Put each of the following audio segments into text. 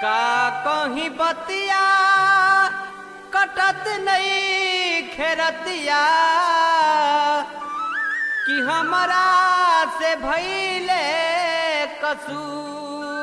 का कहीं बतिया कटत नहीं खेरतिया कि हमरा से भैले कसूर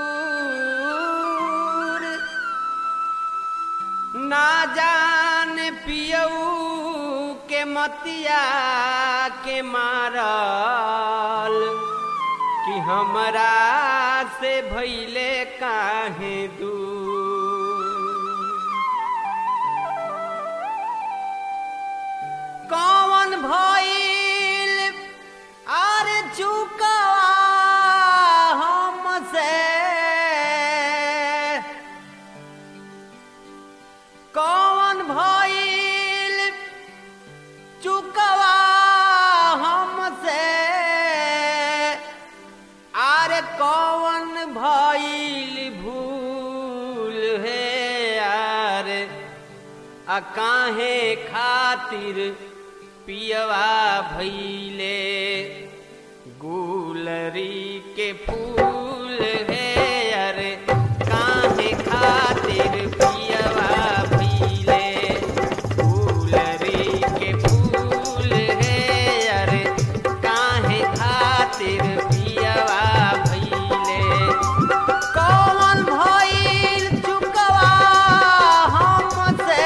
ना जान पियऊ के मतिया के मारल कि हमरा से भैले काहे दूर कौन भइल अरे चुका हमसे कौन भइल चुकवा हमसे अरे कौन भइल भूल है यार आ काहे खातिर पियवा भैले गुलरी के फूल है अरे काहे खातिर पियवा भैले गुलरी के फूल है अरे काहे खातिर पियवा भैले कौन भइल चुकवा हमसे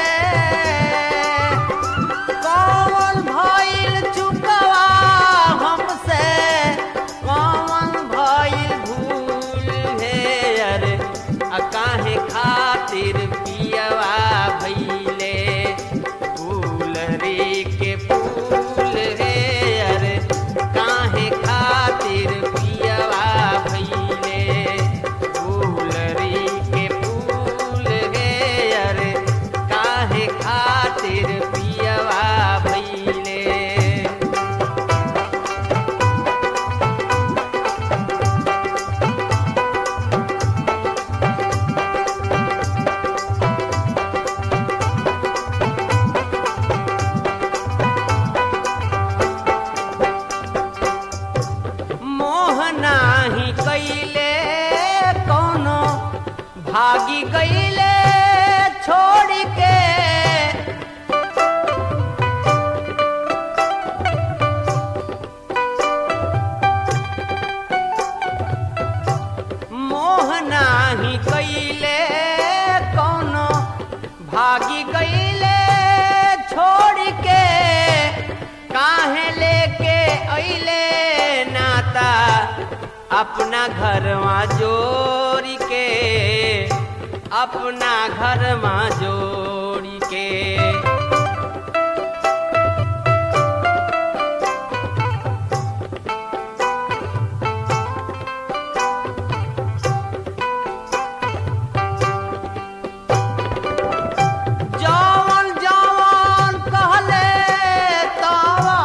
कौन भइल चुकवा हमसे कौन भइल भूल है अरे आ काहे खातिर पियवा भइले गुलरी के फूल है अरे काहे खातिर पियवा भइले गुलरी के फूल है अरे काहे खातिर पियवा भइले मोहना ही कैले कोनो भागी गईले छोड़ के मोहना ही कैले कोनो भागी गईले छोड़ के काहे लेके अइले नाता अपना घरवा जोड़ी के अपना घरवा जोड़ी के जवन जवन कहले तवा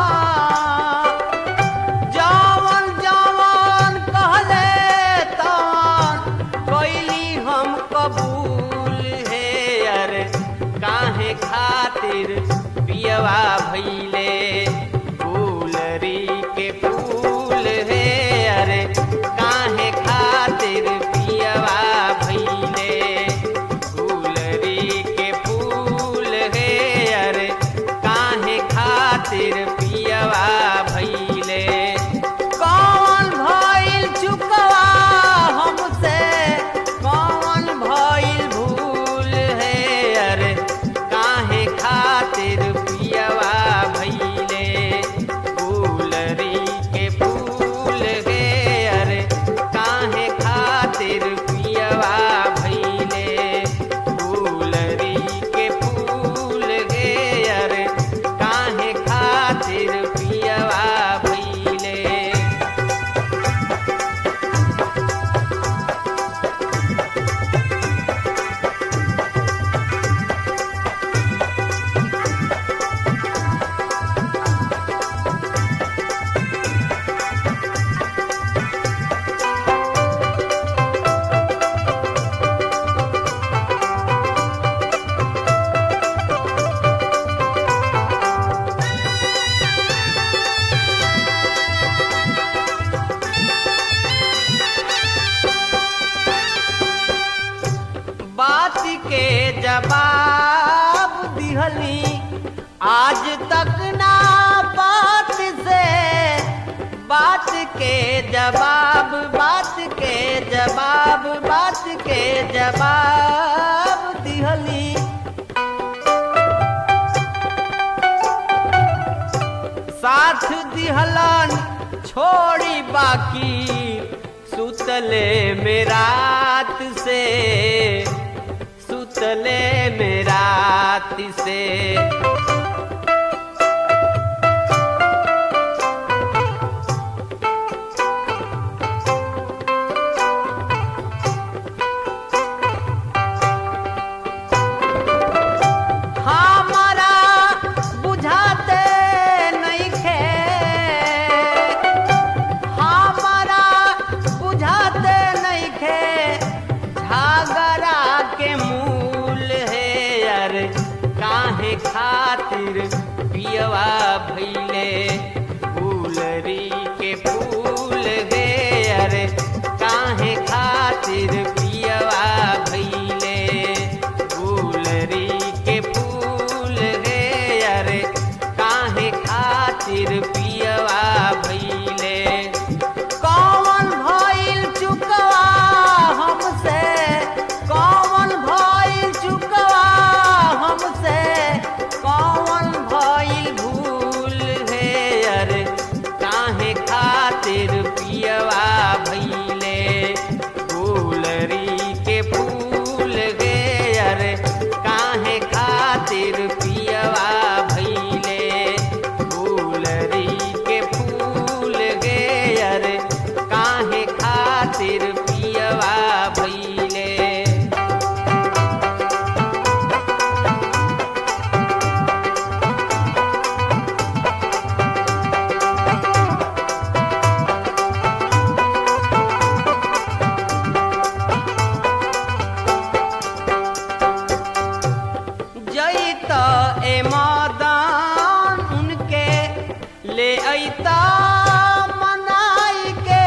जवन जवन कहले तवन कैली हम कबूल है अरे काहे खातिर पियवा भैले फूलरी के फूल है अरे काहे खातिर पियवा भैले गुलरी के फूल है अरे काहे खातिर पियवा भैले कौन भइल चुकवा हमसे कौन भइल भूल है अरे काहे खातिर पियवा भैले के जवाब दिहली आज तक ना बात से बात के जवाब बात के जवाब बात के जवाब दिहली साथ दिहलन छोड़ी बाकी सुतले में रात से सुतले में रात से हमारा बुझाते नहीं खे हमारा बुझाते नहीं खे झगड़ा के मूल है यार काहे खातिर पियवा भैले फूलरी के फूल गे यार काहे खातिर पियवा भैले फूलरी के फूल गे यार काहे खातिर पियवा भैले कौन भइल चुकवा हमसे कौन भइल चुकवा हमसे कौन भइल भूल है अरे काहे खातिर पियवा भइले फूलरी के फूल गे अरे काहे खातिर पियवा भइले फूलरी के फूल गे अरे काहे खातिर पियवा भइले जैत ए मदान उनके ले अइता मनाई के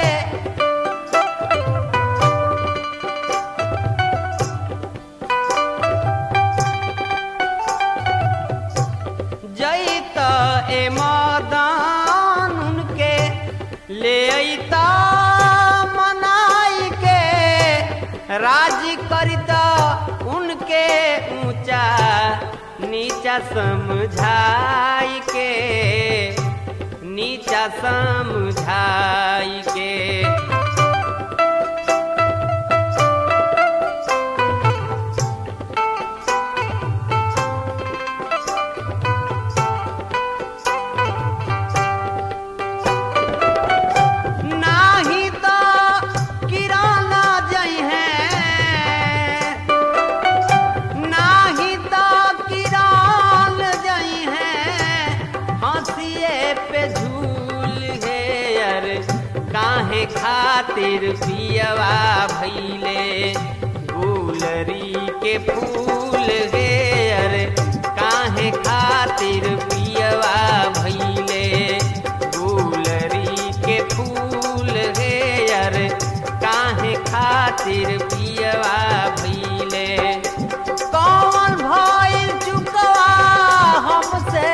जैत ए मदान उनके ले अइता मनाई के राजी करिता उनके ऊंचा नीचा समझाई के नीचा समझाई के नाही तो किराना जई है नाही तो किरान जई है हंसिए पे झूल है अरे काहे खातिर पियवा भैले गुलरी के फूल गे अरे काहे खातिर पियवा भैले गुलरी के फूल गे अरे काहे खातिर पियवा भैले कौन भइल चुकवा हमसे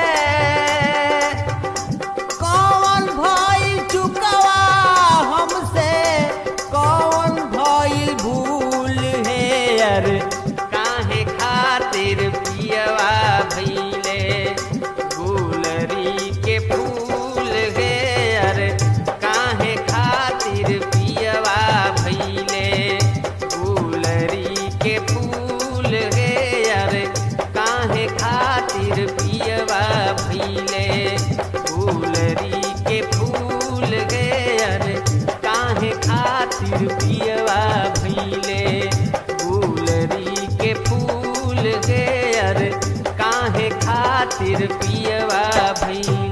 कौन भइल चुकवा हमसे कौन भइल भूल है यार काहे खातिर पियवा भइले गुलरी के फूल गे यार काहे खातिर पियवा भइले गुलरी के फूल गे यार काहे खातिर पियवा भइले गुलरी के फूल गे यार काहे खातिर पियवा भइले गुलरी के फूल गे यार काहे खातिर पियवा भइले